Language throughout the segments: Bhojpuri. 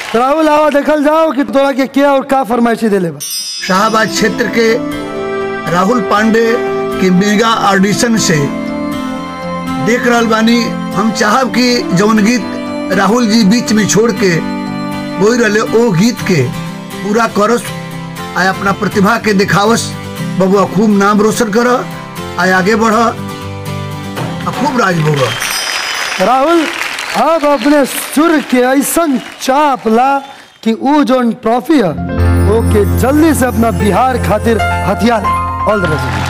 राहुल आवा देखल जाओ कि तोरा के क्या और का फरमाइशी देले बा शाहबाद क्षेत्र के राहुल पांडे की मेगा ऑडिशन से देख रहल बानी हम चाहब कि जौन गीत राहुल जी बीच में छोड़ के बोल रहे ओ गीत के पूरा करस आय अपना प्रतिभा के दिखावस बबुआ खूब नाम रोशन कर आय आगे बढ़ आ खूब राज भोग राहुल अब अपने सुर के ऐसा चाप ला कि वो जो ट्रॉफी है वो के जल्दी से अपना बिहार खातिर हथियार ऑल द बेस्ट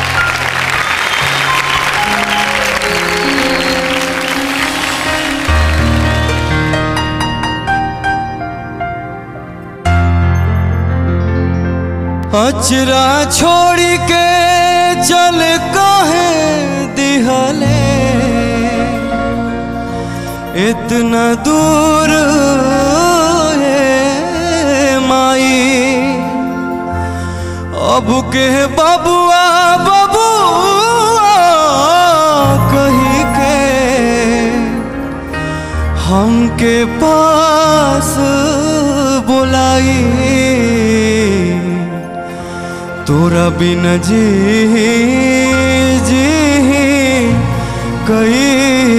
अचरा छोड़ी के चल कहे दिहले इतना दूर है माई अब के बबुआ बबुआ कही के हमके पास बुलाई तोरा बिन जी जी कई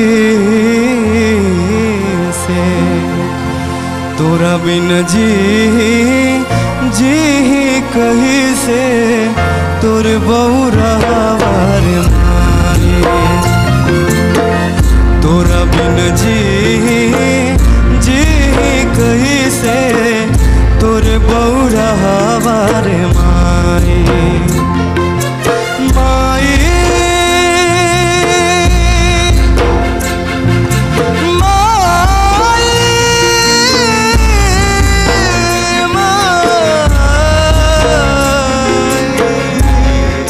से तोरा बिन जी जी कही से तोर बौरा वार मारे तोरा बिन जी जी कही से तोर बौरा वार माई माई माई माई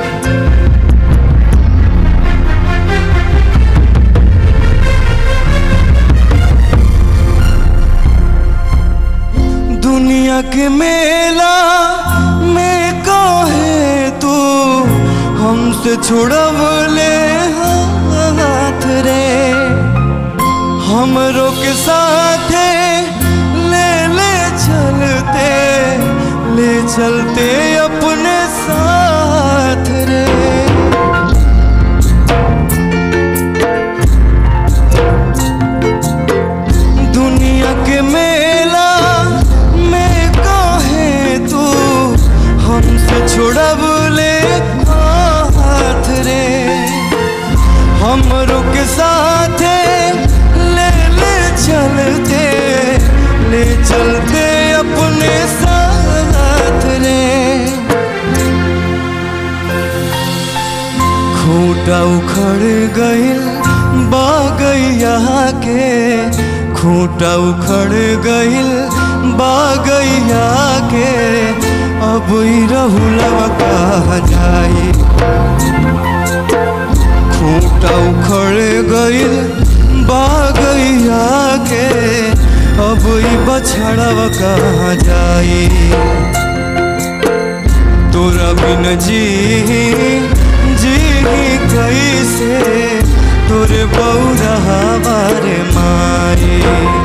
दुनिया के मेला में काहे तू हमसे छुड़ब ले हाथ रे हमरों के साथे ले ले चलते ले चलते अपने साथ रे दुनिया के मेला में काहे तू हमसे छुड़ब ले हाथ रे हमरों के साथे ले ले चलते ले चलते अपने साथ रे खूटा उखड़ गइल बागैया के खूटा उखड़ गइल बागैया के अब ई रहुलवा कहा जाए खूटा उखड़ गइल बागैया के अब ई बछड़वा कहा जाए तोरा बिन जी जी कैसे तोरे बौरा बार माए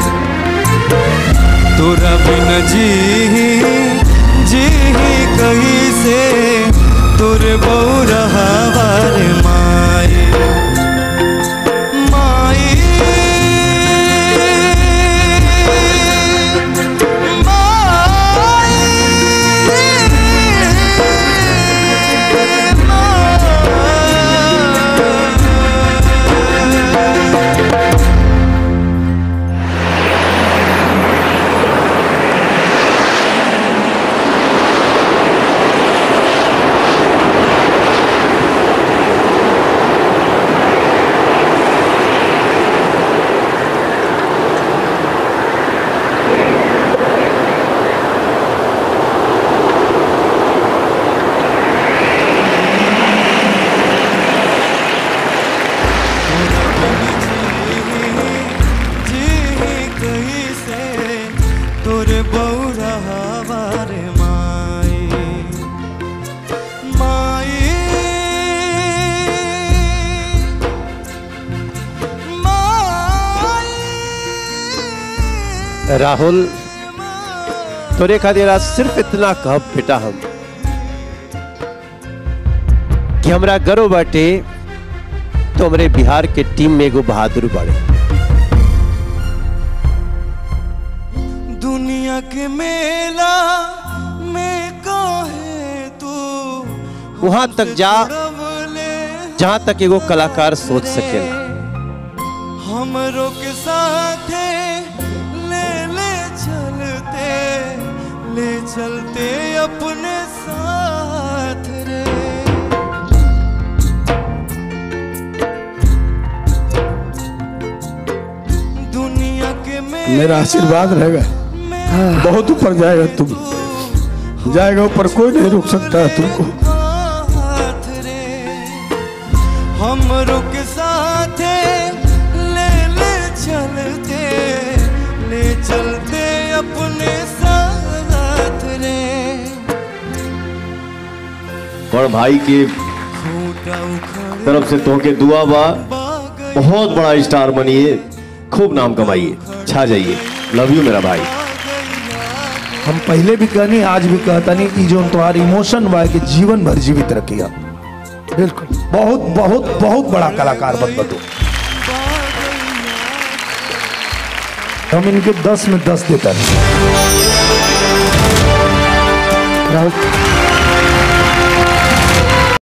तोरा बिन जी जी कैसे तोरे बौरा बार माए माई राहुल तोरे खातिर आज सिर्फ इतना कहब बेटा हम कि हमरा गर्व बाटे तो हमरे बिहार के टीम में एगो बहादुर बाड़े दुनिया के मेला में काहे तू वहां तक जा दबले जहां तक एगो कलाकार सोच सकेला हमरों के साथे ले ले चलते ले चलते अपने साथ रे दुनिया के मेला मेरा आशीर्वाद रहेगा में बहुत ऊपर जाएगा तुम जाएगा ऊपर कोई नहीं रोक सकता है तुमको हाथ रे हमरों के साथ ले ले चलते ले चलते अपने साथ रे और भाई की खूटा उखड़ तरफ से तोहके दुआ बा गई बहुत बड़ा स्टार बनिए खूब नाम कमाइए छा जाइए लव यू मेरा भाई हम पहले भी कहनी आज भी कहता नहीं कि जो तुम्हारी इमोशन बा कि जीवन भर जीवित रखिया बिल्कुल बहुत बहुत बहुत बड़ा कलाकार बन बतो हम इनके दस में दस देता नहीं राहुल